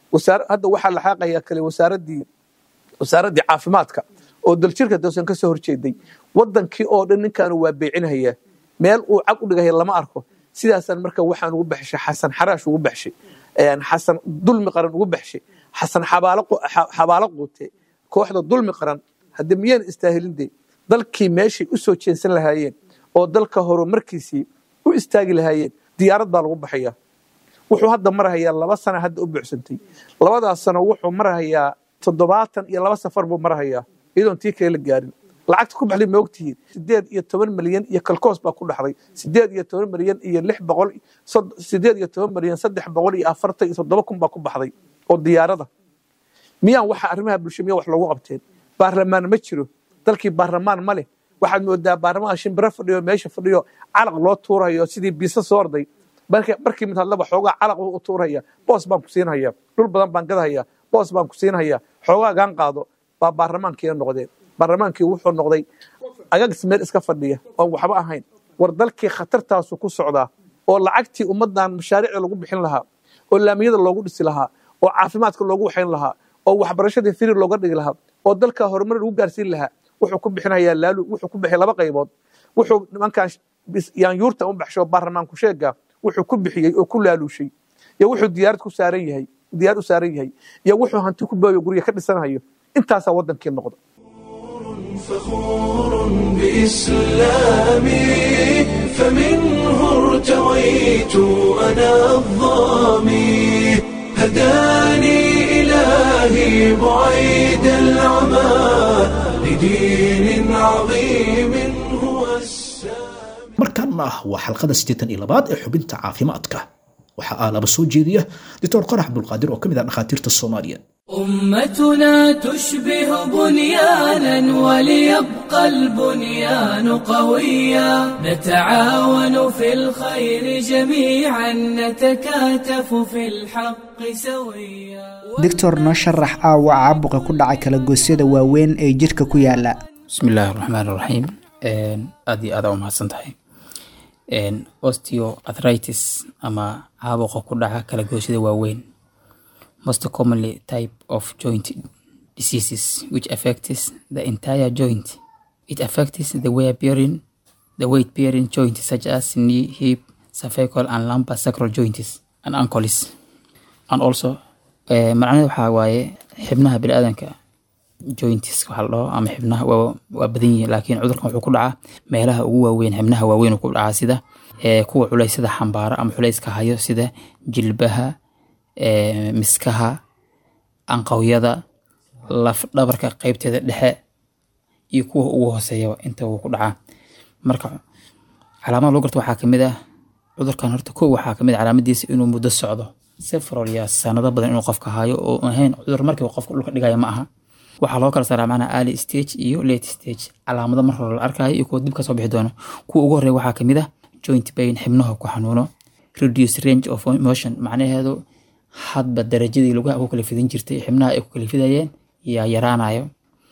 E: wasaar- hadda waxaa la xaaqayaa kale wasaaradii wasaaraddii caafimaadka oo daljirka doosan ka soo horjeeday wadankii oo dhan ninkaanu waa beecinhayaa meel uu cag u dhigaya lama arko sidaasaan marka waxaan ugu baxshay xasan xaraash ugu baxshay een, xasan dulmi qaran ugu baxshay xasan xabaalo qu- xa- xabaalo quute kooxda dulmi qaran hadde miyaan istaahilin de dalkii meeshay u soo jeensan lahaayeen oo dalka horumarkiisii u istaagi lahaayeen diyaarad baa lagu baxaya wuxuu hadda marahayaa laba sana hadda u buuxsantay labadaas sano wuxuu marahayaa toddobaatan iyo laba safar buu marahayaa iyadoon tii kale la gaarin lacagta ku baxday ma ogtihiin sideed iyo toban milyan iyo kalkoos baa ku dhaxday sideed iyo toban milyan iyo lix boqol sod- sideed iyo toban milyan saddex boqol iyo afartan iyo toddoba kun baa ku baxday oo diyaarada miyaan waxa arrimaha bulsho miya wax loogu qabteen baarlamaan ma jiro dalkii baarlamaan ma leh waxaad moodaa baarlamaan shimbiro fadhiyo meesha fadhiyo calaq loo tuurayo sidii biisa soo orday marka- markii mid hadlaba xoogaa calaq u tuuraya boos baan ku siinhaya dhul badan baan gadahaya boos baan ku siinhaya xoogaa gaan qaado baa baarlamaankiina noqdeen baarlamaankii wuxuu noqday agagis meel iska fadhiya oon waxba ahayn war dalkii khatartaasu ku socdaa oo lacagtii ummadan mashaariicda lagu bixin lahaa oo laamiyada loogu dhisi lahaa oo caafimaadka loogu waxayn lahaa oo waxbarashadii firi looga dhigi lahaa oo dalka horumar lagu gaarsiin lahaa wuxuu ku bixinayaa laalu wuxuu ku bixiyay laba qaybood wuxuu nimankan bis- yaanyuurta u baxsho baarlamaanku sheega wuxuu ku bixiyey oo ku laaluushay iyo wuxuu diyaarad ku saaran yahay diyaar u saaran yahay iyo wuxuu hanti ku booyo guryo ka dhisanayo intaasaa wadankii noqda
A: فخور بإسلامي فمنه ارتويت أنا الظامي هداني إلهي بعيد العمى لدين عظيم هو السامي
B: markaana ah waa xalqada siddeetan iyo labaad ee xubinta caafimaadka waxaa aalaba soo jeediya doctor qarax abdulqaadir oo ka mid ah dhakhaatiirta soomaaliya
F: أمتنا تشبه بنيانا وليبقى البنيان قويا نتعاون في الخير جميعا نتكاتف في الحق سويا
G: doctor noo sharax aawa caabuqa ku dhaca kala goosyada waaweyn ee jidhka ku yaala
H: bismi illaahi raxmaan raxiim aad iyo aada u mahadsan tahay osteoarthritis ama caabuqa ku dhaca kala goosyada waaweyn most commonly type of joint diseases which affects the entire joint it affects the weight bearing the weight bearing joints such as knee hip cervical and lumbar sacral joints and ankles and also eh, macnaheedu waxaa waaye xibnaha biniaadanka joints waxaa la dhaho ama xibnaha waa, waa badan yihiin laakiin cudurkan wuxuu ku dhacaa meelaha ugu waaweyn xibnaha waaweyn uu ku dhacaa sida eh, kuwa culeysyada xambaara ama culeyska hayo sida jilbaha eh, miskaha anqawyada laf dhabarka qeybteeda dhexe iyo kuwa ugu hooseeyaba inta uu ku dhacaa marka calaamada lagu garto waxaa kamid ah cudurkan horta kow waxaa kamid ah calaamadiisa inuu muddo socdo several years sanado badan inuu qofka hayo oo aan ahayn cudur markiiba qofka dhulka dhigaya ma aha waxaa loo kala saaraa macnaha early stage iyo late stage calaamado mar hore la arkayo iyo kuwa dib kasoo bixi doono kuwa ugu horeeya waxaa kamid ah joint pain xibnaha ku xanuuno reduce range of motion macnaheedu hadba darajadii lugaha ku kala fidin jirtay xibnaha ay ku kala fidayeen yaa yaraanayo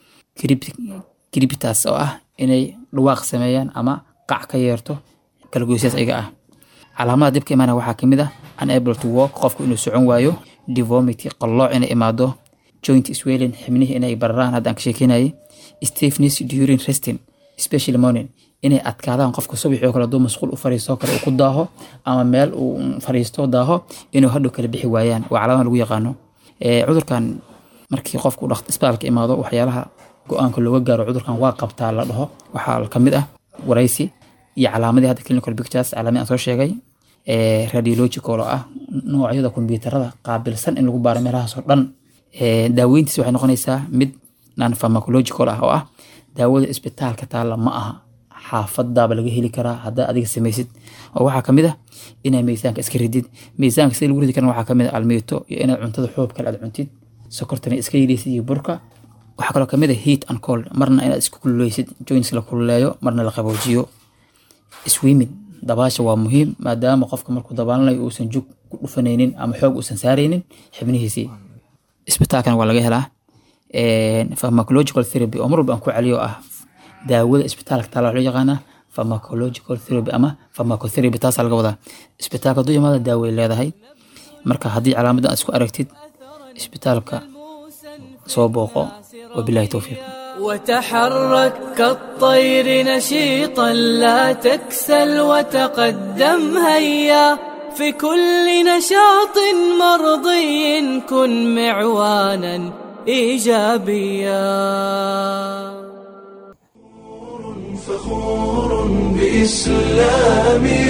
H: gribitas oo ah inay dhawaaq sameeyaan ama qac ka yeerto kalagoysyaas ayaga ah calaamada dibka imaana waxaa kamid ah unable to walk qofku inuu socon waayo deformity qallooc inay imaado joint swelling xibnihii inay bararaan haddaan ka sheekeynayay stiffness during resting especially morning inay adkaadaan qofka subaxii oo kale hadduu masquul u fariisto kale uu ku daaho ama meel uu fariisto daaho inuu hadhow kala bixi waayaan waa calaamada lagu yaqaano Eh, cudurkan markii qofku dhaq- isbitaalka imaado waxyaalaha go-aanka looga gaaro cudurkan waa qabtaa la dhaho waxaa kamid ah waraysi iyo calaamadii hadda clinical pictures calaamadii aan soo sheegay eh, radiological oo ah noocyada kombiyuutarada qaabilsan in lagu baaro meelahaas oo dhan Eh, daaweyntiis waxay noqonaysaa mid non pharmacological ah oo ah daawada isbitaalka taalla ma aha xaafadaaba laga heli karaa haddaa adiga samaysid oo waxaa kamid ah inaa miisaanka iska ridid miisaanka sida lagu ridi karana waxaa kamid ah almiito iyo inaad cuntada xoob kale aad cuntid sokortana iska yidhaysid iyo burka waxaa kaloo kamid ah heat and cold marna inaad isku kululeysid joints la kululeeyo marna la qaboojiyo swimming dabaasha waa muhiim maadaama qofka markuu dabaalanayo uusan jug ku dhufanaynin ama xoog uusan saaraynin xibnihiisii isbitaalkana waa laga helaa pharmacological therapy oo mar walba aan ku celiyo ah daawada isbitaalka taala waxaa loo yaqaanaa pharmacological therapy ama pharmacotherapy taasaa laga wadaa isbitaalka hadduu imaada daaway leedahay marka haddii calaamadan aad isku aragtid isbitaalka soo booqo wabilaahi towfiiq
F: وتحرك كالطير نشيطا لا تكسل وتقدم هيا في كل نشاط مرضي كن معوانا ايجابيا
A: فخور بإسلامي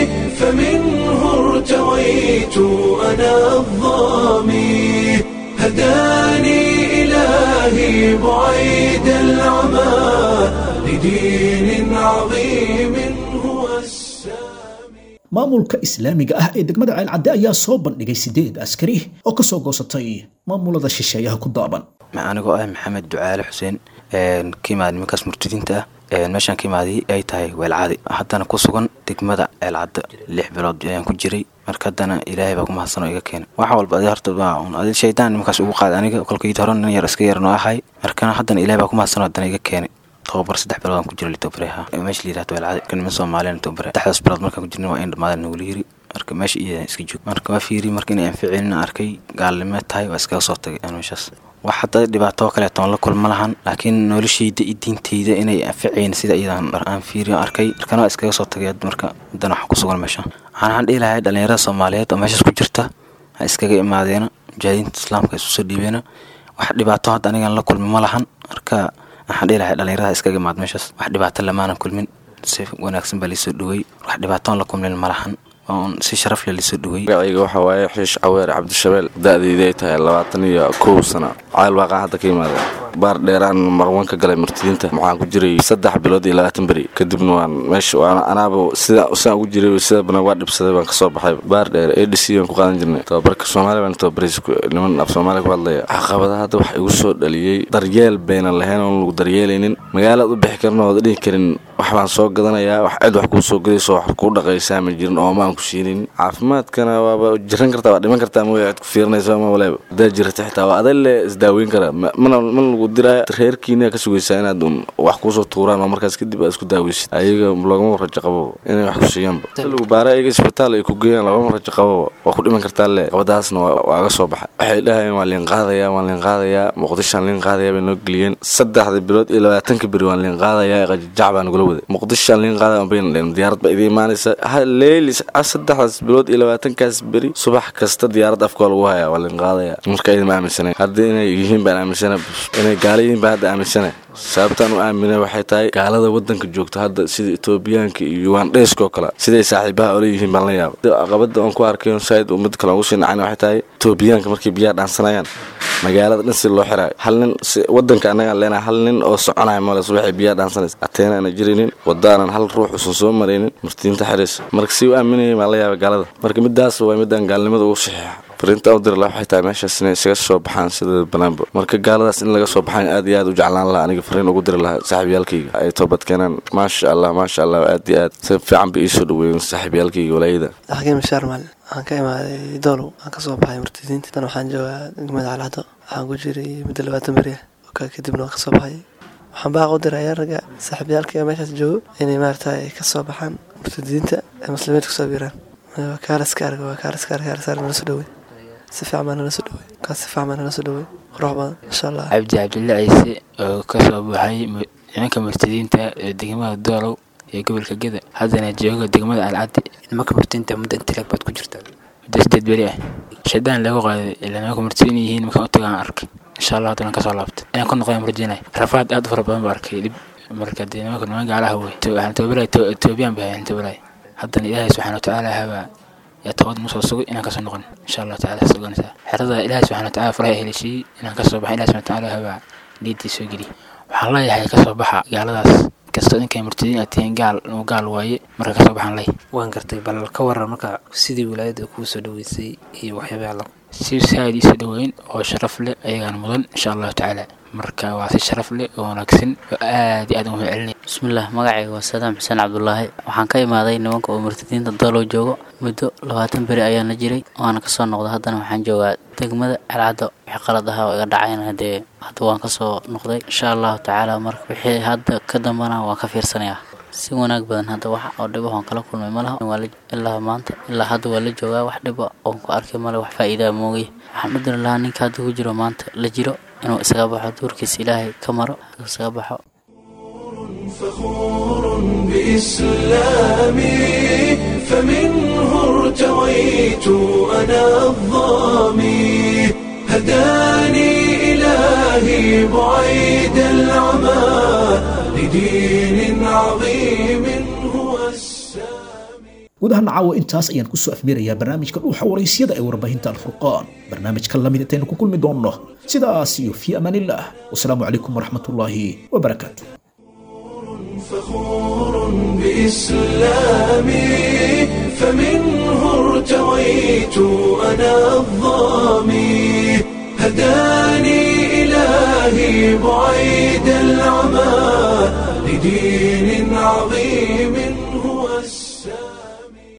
A: فمنه ارتويت أنا الظامي هداني إلهي بعيد العمى لدين عظيم هو السامي
B: maamulka islaamiga ah ee degmada ceelcadde ayaa soo bandhigay sideed askari oo ka soo goosatay maamulada shisheeyaha ku daaban
I: anigoo ah maxamed ducaale xuseen ka imaada nimankaas murtadiinta ah meeshaan ka imaaday ay tahay weelcaadi haddana ku sugan degmada ceelcadda lix bilood ayaan ku jiray marka haddana ilaahay baa ku mahadsanoo iga keena wax walba adi horta adi shaydaan nimankaas ugu qaada aniga kolkayid hore nin yar iska yarnoo ahay markana haddana ilaahay baa ku mahadsanoo haddana iga keenay tobabar saddex bilood aan ku jira litobareha meesha la yirahdo weelcaadi ka niman soomaaliyan tobare saddexdaas bilood markaan ku jirna waa in dhammaadaan nagula yiri marka meesha iyo iska joog marka waa fiiri marka inay anficinin arkay gaalnimo tahay waa iskaga soo tagay aan meeshaas wax hadda dhibaato kaleeto aan la kulma lahan laakiin noloshayda iyo diintayda inay anficayn sida iyadan aan fiiriyo arkay markana waa iskaga soo tagay marka haddana waxaan ku sugan meesha waxaan dhihi lahay dhalinyarada soomaaliyeed oo meeshaas ku jirta ha iskaga imaadeena mujahidiinta islaamka isu soo dhiibeena wax dhibaato hadda anigan la kulmi ma lahan marka waxaan dhihi lahay dhalinyarada iskaga imaad meeshaas wax dhibaato lamaanan kulmin si wanaagsan baa laisoo dhowey wax dhibaato aan la kulmin ma lahan oon si sharaf leh laisoo dhowey
J: magacayga waxaa waaye xiish caweer cabdishabeel da-dayda ay tahay labaatan iyo kow sano cayl waaqaa hadda ka yimaada baar dheeraan marwan ka galay martidiinta waxaan ku jiray saddex bilood iyo labaatan beri kadibna waan meesha waan anaaba sida sidaan ugu jiray sida badan waa dhibsaday baan kasoo baxay baar dheer a d c baan ku qaadan jirnay tababarka soomaaliya baan tababaraysa niman af soomaaliya ku hadlaya caqabadaha hadda waxa igu soo dhaliyey daryeel baynan lahayn oon lagu daryeelaynin magaalaad u bixi karin ooda dhihi karin wax baan soo gadanayaa wax cid wax kuu soo gadayso wax kuu dhaqaysaa ma jirin oo maan ku siinin caafimaadkana waaba jiran kartaa waa dhiman kartaa mooya cid ku fiirinaysa ma waleeba hadaa jirata xitaa waa aday le isdaaweyn karaa mana mana lagu diraya reerkiina ka sugaysaa inaad un wax kuusoo tuuraan oo markaas kadib aad isku daaweysid ayaga loogama rajo qabo inay wax ku siiyaanba si lagu baara ayaga isbitaal ay ku geeyaan loogama rajo qabo waa ku dhiman kartaa le qabadaasna waa aga soo baxay waxay dhahayeen waa liin qaadayaa waan liin qaadayaa muqdishaan liin qaadayaa bay noo geliyeen saddexda bilood iyo labaatanka beri waan liin qaadayaa qajajac baa nagula waday muqdishaan liin qaadaya bayna dheen diyaarad baa idin imaanaysa leylis saddexdaas bilood iyo labaatankaas beri subax kasta diyaarad afka waa lagu hayaa waa liin qaadaya marka idima aaminsanayn haddii inay yihiin baan aaminsana inay gaala yihiin baan hadda aaminsana sababtaan u aaminay waxay tahay gaalada wadanka joogta hadda sida etoobiyaanka iyo yuwandheyskoo kale siday saaxiibaha ola yihiin baan la yaaba caqabada aan ku arkayo saaid mid kale ugu sii nacayna waxay tahay etoobiyaanka markay biyaha dhaansanayaan magaalada dhan si loo xiraayo hal nin wadanka annagaan leenahay hal nin oo soconaya male subaxay biyaha dhaansanaysa ateena aana jiraynin wadaanan hal ruux usan soo maraynin martiinta xiraysa marka si u aaminayay baan la yaaba gaalada marka midaas waa midaan gaalnimada ugu saxiixa fariinta u diri laha waxay tahay meeshaas inay isaga soo baxaan sida banaanba marka gaaladaas in laga soo baxaan aad iyo aad u jeclaan laha aniga fariin ugu diri lahaa saaxiibyaalkayga ay toobad keenaan maasha allah maasha allah aad iyo aad si fiican bay iisoo dhaweeyeen saaxiibyaalkayga walaayada
K: xakiim shaar maalin waxaan ka imaaday doolow waxaan kasoo baxay murtadiinta dan waxaan joogaa degmada calcado waxaan ku jiray muddo labaatan beri ah kadibna waan kasoo baxay waxaan baaq u diraya ragga saaxiibyaalkayga meeshaas joogo inay maarata ay kasoo baxaan murtadiinta ee muslimiinta kusoo biiraan kaalaska arga waa kaalaska arga kaalaska arga nala soo dhawey si fiican baa nala soo dhawey kaas si fiican baa nala soo dhawey qurux badan insha allah
L: cabdi cabdille ciise oo kasoo baxay nimanka murtadiinta ee degmada doolow ee gobolka geda haddana jooga degmada alcaddi nimanka murtadiinta muddo intilaag baad ku jirtaa muddo sideed beri ah shaydaan lagu qaaday ilaa nimanka murtadiin yihiin markaan u tagaan arkay insha allah haddana kasoo laabtay inaan ku noqdaan murjinay rafaad aad u fara badan baa arkay dhib marka dee nimanka niman gaalaha wey waxaan tababalay etoobiyaan bay hayan tababalay haddana ilaahay subxaana watacaala habaa yaa toobad nusoo sugay inaan kasoo noqon insha allah tacala has ogaanaysaa xerada ilaahay subxana watacaala faraha helishiyey inaan kasoo baxa ilahi subxana watacaala habaa niidii soo geliy waxaan leeyahay kasoo baxa gaaladaas kastoo inkay murtadiin aad tihiin gaal uu gaal waaye marka kasoo baxaan ley
M: waan gartay bal ka waran marka sidii wilaayadda kuu soo dhaweysay iyo waxyaabaha la
L: si saaid iisoo dhaweyn oo sharaf leh ayagaan mudan insha allahu tacaala marka waa si sharaf leh oo wanaagsan oo aad iyo aad ugu mahadcelinaya
N: bismillaah magacayga waa sadaam xuseen cabdulaahi waxaan ka imaaday nimanka oo murtadiinta doolow joogo muddo labaatan beri ayaan la jiray waana kasoo noqday haddana waxaan joogaa degmada calcaddo wixii qalad ahaa oo iga dhacayna hadee hadda waan kasoo noqday insha allahu tacaala marka wixii hadda ka dambana waan ka fiirsanayaa si wanaag badan hadda wax oo dhibahoon kala kulmay ma laha Waa la- ilaa maanta ilaa hadda waa la joogaa wax dhiba oon ku arkay male wax faa'iidaa moogay waxaan u diri lahaa ninka hadda ku jiro maanta la jiro inuu isaga baxo duurkiisa ilaahay ka maro isaga baxo
A: فخور بإسلامي فمنه ارتويت أنا الظامي هداني إلهي بعيد العمى لدين عظيم هو
B: gudaha caawa intaas ayaan kusoo afbirayaa barnaamijka dhuuxa waraysyada ee warbaahinta alfurqaan barnaamijka lamid intaynu ku kulmi doonno sidaas iyo fii amaanillaah wasalaamu calaykum waraxmatullaahi wabarakaatu
A: فخور بإسلامي فمنه ارتويت أنا الظامي هداني إلهي بعيد العمى لدين عظيم